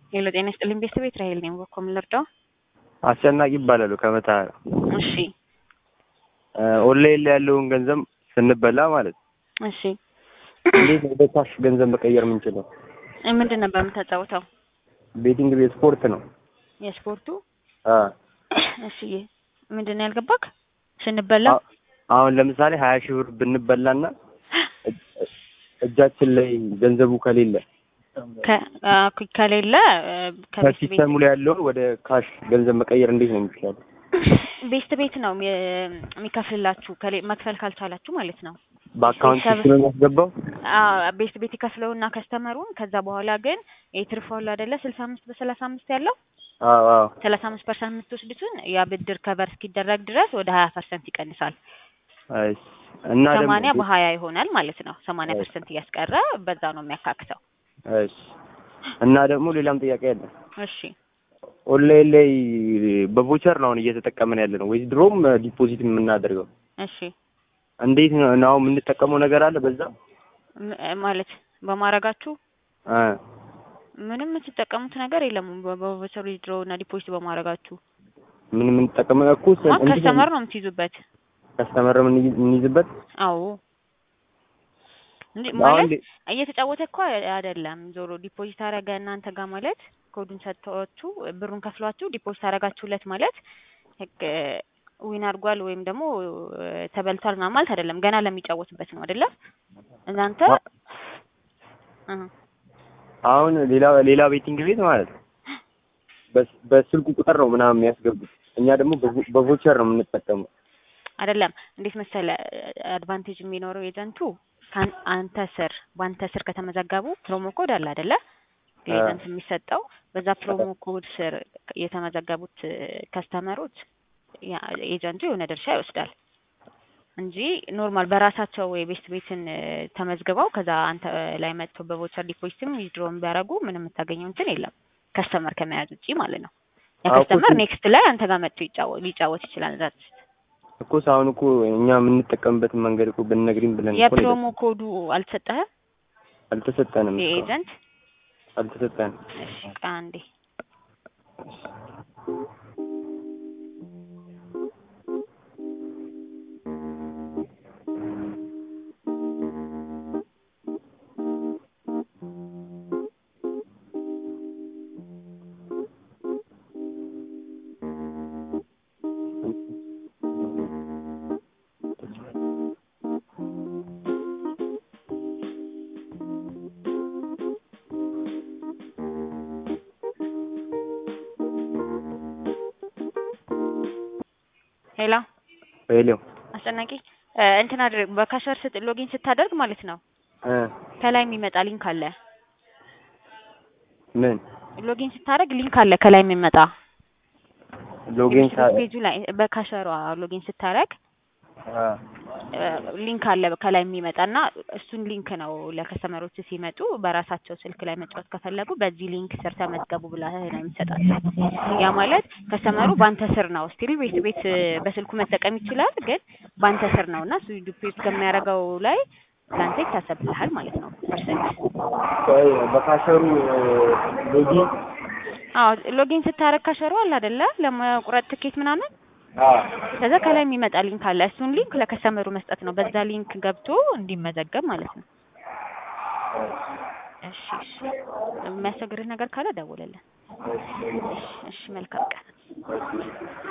ሄሎ ጤና ይስጥልኝ ቤተሰብ ራሄል ነኝ። በኮ ምን ልርዳው? አስጨናቂ ይባላሉ ከመተሃራ እሺ ኦንላይን ላይ ያለውን ገንዘብ ስንበላ ማለት ነው። እሺ እንዴት ነው ወደ ካሽ ገንዘብ መቀየር የምንችለው? ምንድን ነበር የምታጫውተው? ቤቲንግ ቤት ስፖርት ነው። የስፖርቱ አ እሺ ምንድን ነው ያልገባክ? ስንበላ አ- አሁን ለምሳሌ ሀያ ሺህ ብር ብንበላና እጅ- እጃችን ላይ ገንዘቡ ከሌለ ከ- አ፣ ከሌለ እ፣ ከቤት ቤት ከሲስተሙ ላይ ያለውን ወደ ካሽ ገንዘብ መቀየር እንዴት ነው የሚቻለው? ቤስት ቤት ነው የሚ- የሚከፍልላችሁ ከሌ- መክፈል ካልቻላችሁ ማለት ነው። በአካውንት ቤተሰብ- ሲስተም የሚያስገባው አዎ ቤስት ቤት ይከፍለውና ከስተመሩን ከዛ በኋላ ግን የትርፋሉ አይደለ ስልሳ አምስት በሰላሳ አምስት ያለው አዎ አዎ ሰላሳ አምስት ፐርሰንት የምትወስዱትን ያ ብድር ከቨር እስኪደረግ ድረስ ወደ ሀያ ፐርሰንት ይቀንሳል። እሺ። እና ሰማንያ ደግሞ በሀያ ይሆናል ማለት ነው። ሰማንያ እሺ። ፐርሰንት እያስቀረ በዛ ነው የሚያካክተው። እሺ። እና ደግሞ ሌላም ጥያቄ አለ። እሺ ኦንላይን ላይ በቮቸር ነው አሁን እየተጠቀምን ያለ ነው ወይስ ድሮም ዲፖዚት የምናደርገው? እሺ እንዴት ነው ነው አሁን የምንጠቀመው ነገር አለ በዛ? ም- ማለት በማድረጋችሁ አ ምንም የምትጠቀሙት ነገር የለም። በቮቸር ድሮ እና ዲፖዚት በማድረጋችሁ ምን የምንጠቀመው እኮ ማ ከስተመር ነው የምትይዙበት። ከስተመር የምንይዝበት አዎ እንዴ አሁን ማለት እንዴ- እየተጫወተ እኮ አይደለም። ዞሮ ዲፖዚት አረገ እናንተ ጋር ማለት ኮዱን ሰጥቷችሁ ብሩን ከፍሏችሁ ዲፖዚት አረጋችሁለት ማለት ህግ ዊን አድርጓል ወይም ደግሞ እ፣ ተበልቷል ምናምን ማለት አይደለም። ገና ለሚጫወትበት ነው አይደለም። እናንተ እ፣ አሁን ሌላ ሌላ ቤቲንግ ቤት ማለት ነው በስ- በስልኩ ቁጥር ነው ምናምን የሚያስገቡት። እኛ ደግሞ በቮ- በቮቸር ነው የምንጠቀመው። አይደለም እንዴት መሰለ አድቫንቴጅ የሚኖረው ኤጀንቱ ካን- አንተ ስር በአንተ ስር ከተመዘገቡ ፕሮሞ ኮድ አለ አይደለ ለኤጀንት የሚሰጠው በዛ ፕሮሞ ኮድ ስር የተመዘገቡት ከስተመሮች ኤጀንቱ የሆነ ድርሻ ይወስዳል እንጂ ኖርማል በራሳቸው የቤስት ቤትን እ፣ ተመዝግበው ከዛ አንተ ላይ መጥቶ በቮቸር ዲፖዚትም ዊዝድሮም ቢያደርጉ ምንም የምታገኘው እንትን የለም ከስተመር ከመያዝ ውጪ ማለት ነው። ያ አዎ፣ ከስተመር እኮ- ኔክስት ላይ አንተ ጋር መጥቶ ይጫወ- ሊጫወት ይችላል። ዛት እኮ አሁን እኮ እኛ የምንጠቀምበትን መንገድ እኮ ብንነግሪኝ ብለን እኮ ነው የፕሮሞ ኮዱ አልተሰጠህም? አልተሰጠንም። እስካሁን የኤጀንት አልተሰጠንም። እሺ ቆይ አንዴ ሄሎ ሄሎ አስጨናቂ እ፣ እንትን አድርግ በካሸር ስት ሎጊን ስታደርግ ማለት ነው እ ከላይ የሚመጣ ሊንክ አለ። ምን ሎጊን ስታደርግ ሊንክ አለ ከላይ የሚመጣ ሎጊን ሳ ፔጁ ላይ በካሸሯ ሎጊን ስታደርግ አ ሊንክ አለ ከላይ የሚመጣና እሱን ሊንክ ነው ለከስተመሮች ሲመጡ በራሳቸው ስልክ ላይ መጫወት ከፈለጉ በዚህ ሊንክ ስር ተመዝገቡ ብለህ ነው የምትሰጣቸው። ያ ማለት ከስተመሩ ባንተ ስር ነው ስቲል ቤት ቤት በስልኩ መጠቀም ይችላል፣ ግን ባንተ ስር ነው እና እሱ ዲፖዚት ከሚያደርገው ላይ ለአንተ ይታሰብልሃል ማለት ነው ፐርሰንት። ቆይ በካሸሩ ሎጊን አዎ ሎጊን ስታደርግ ካሸሩ አለ አይደለ ለመቁረጥ ትኬት ምናምን አ ከዛ ከላይ የሚመጣ ሊንክ አለ። እሱን ሊንክ ለከስተመሩ መስጠት ነው። በዛ ሊንክ ገብቶ እንዲመዘገብ ማለት ነው። እሺ እሺ። የሚያስቸግርህ ነገር ካለ ደውልልን። እሺ መልካም ቀን።